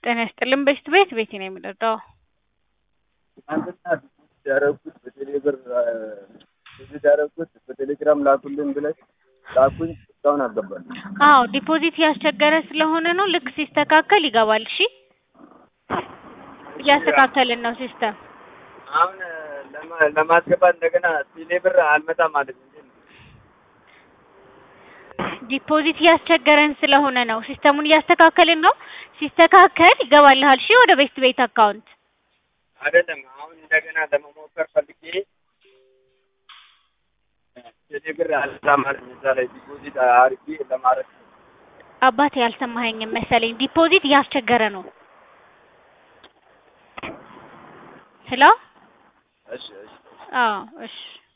ጤና ይስጥልን በሽት ቤት ቤቴ ነው የምጠጣው። ትናንትና ዲፖዚት ያደረኩት በቴሌ ብር ዲፖዚት ያደረኩት በቴሌግራም ላኩልን ብለሽ ላኩኝ እስካሁን አልገባልኝ። አዎ ዲፖዚት ያስቸገረ ስለሆነ ነው። ልክ ሲስተካከል ይገባል። እሺ እያስተካከልን ነው ሲስተም። አሁን ለማ- ለማስገባት እንደገና ቴሌ ብር አልመጣም ማለት ነው። ዲፖዚት እያስቸገረን ስለሆነ ነው። ሲስተሙን እያስተካከልን ነው። ሲስተካከል ይገባልሃል። እሺ ወደ ቤስት ቤት አካውንት አይደለም አሁን እንደገና ለመሞከር ፈልጌ ቴሌ ብር አልመጣም ማለት ነው። እዛ ላይ ዲፖዚት አድርጌ ለማድረግ አባቴ ያልሰማኸኝም መሰለኝ። ዲፖዚት እያስቸገረ ነው። ሄሎ እሺ እሺ አዎ እሺ